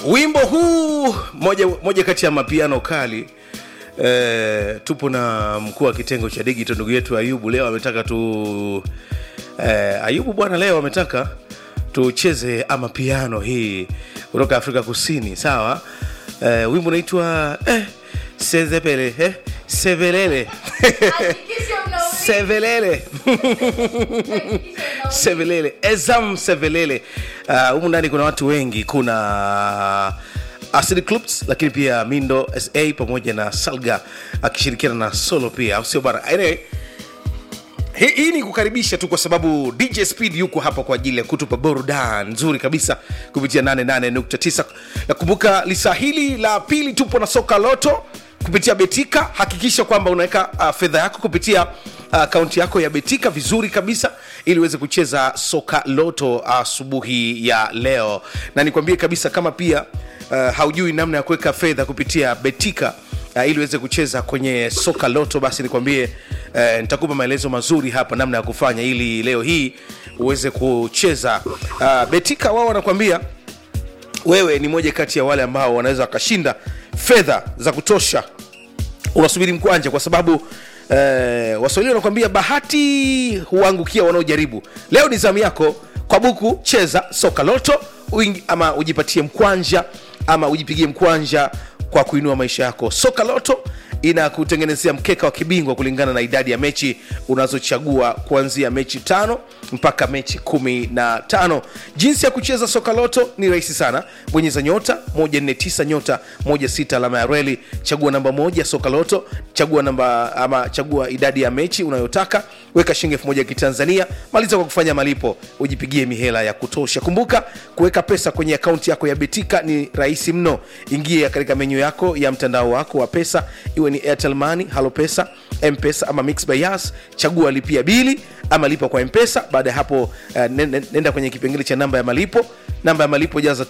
wimbo huu moja, moja kati ya mapiano kali e, tupo na mkuu wa kitengo cha digito ndugu yetu ayubu leo ametaka tu e, ayubu bwana leo ametaka tucheze amapiano hii kutoka afrika kusini sawa e, wimbo unaitwa eh, sezepele eh, sevelele sevelele sevelele ezam sevelele humu uh, ndani kuna watu wengi kuna acid clubs lakini pia mindo sa pamoja na salga akishirikiana na solo pia au sio bana anyway, hii hii ni kukaribisha tu kwa sababu dj speed yuko hapa kwa ajili ya kutupa burudani nzuri kabisa kupitia 88.9 nakumbuka lisa hili la pili tupo na soka loto kupitia betika hakikisha kwamba unaweka uh, fedha yako kupitia akaunti uh, yako ya betika vizuri kabisa ili uweze kucheza soka loto asubuhi uh, ya leo na nikwambie kabisa kama pia uh, haujui namna ya kuweka fedha kupitia betika uh, ili uweze kucheza kwenye soka loto basi nikwambie uh, nitakupa maelezo mazuri hapa namna ya kufanya ili leo hii uweze kucheza uh, betika wao wanakwambia wewe ni moja kati ya wale ambao wanaweza wakashinda fedha za kutosha unasubiri mkwanja kwa sababu eh, waswahili wanakuambia bahati huangukia wanaojaribu leo ni zamu yako kwa buku cheza soka loto uingi, ama ujipatie mkwanja ama ujipigie mkwanja kwa kuinua maisha yako soka loto inakutengenezea mkeka wa kibingwa kulingana na idadi ya mechi unazochagua kuanzia mechi tano mpaka mechi kumi na tano jinsi ya kucheza soka loto ni rahisi sana bonyeza nyota 149 nyota 16 alama ya reli chagua namba moja soka loto chagua namba ama chagua idadi ya mechi unayotaka weka shilingi elfu moja ya kitanzania maliza kwa kufanya malipo ujipigie mihela ya kutosha kumbuka kuweka pesa kwenye akaunti yako ya betika ni rahisi mno ingia katika menyu yako ya mtandao wako wa pesa iwe ni airtel money halo pesa mpesa ama mix by yas chagua lipia bili ama lipa kwa mpesa baada ya hapo uh, nenda kwenye kipengele cha namba ya malipo namba ya malipo jaza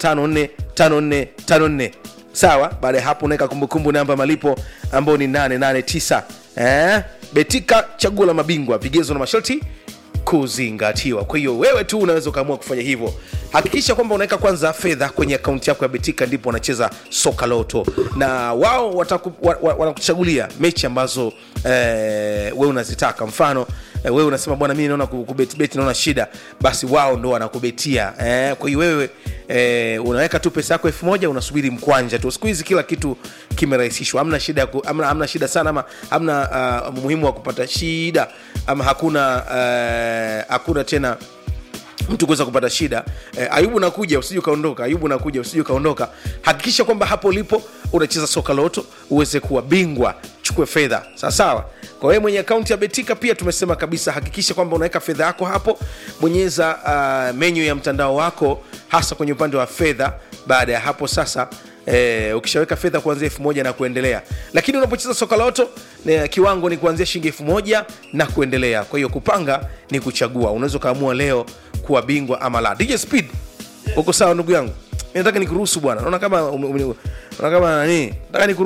545454 sawa baada ya hapo unaweka kumbukumbu namba ya malipo ambayo ni 889 eh? betika chaguo la mabingwa vigezo na masharti kuzingatiwa kwa hiyo wewe tu unaweza ukaamua kufanya hivyo hakikisha kwamba unaweka kwanza fedha kwenye akaunti yako ya betika ndipo wanacheza soka loto na wao wanakuchagulia wa, wa, mechi ambazo eh, wewe unazitaka mfano eh, wewe unasema bwana mimi naona kubetibeti naona shida basi wao ndo wanakubetia eh, kwa hiyo wewe eh, unaweka tu pesa yako elfu moja unasubiri mkwanja tu siku hizi kila kitu kimerahisishwa amna shida ku, amna, amna shida sana ama amna uh, muhimu wa kupata shida ama hakuna uh, hakuna tena mtu kuweza kupata shida eh, ayubu nakuja usije ukaondoka ayubu nakuja usije ukaondoka hakikisha kwamba hapo ulipo unacheza soka loto uweze kuwa bingwa chukue fedha sawasawa kwa wewe mwenye akaunti ya betika pia tumesema kabisa hakikisha kwamba unaweka fedha yako hapo bonyeza uh, menyu ya mtandao wako hasa kwenye upande wa fedha baada ya hapo sasa Eh, ukishaweka fedha kuanzia elfu moja na kuendelea lakini unapocheza soka loto eh, kiwango ni kuanzia shilingi elfu moja na kuendelea kwa hiyo kupanga ni kuchagua unaweza ukaamua leo kuwa bingwa ama la dj speed uko sawa ndugu yangu nataka nikuruhusu bwana naona kama naona kama nani nataka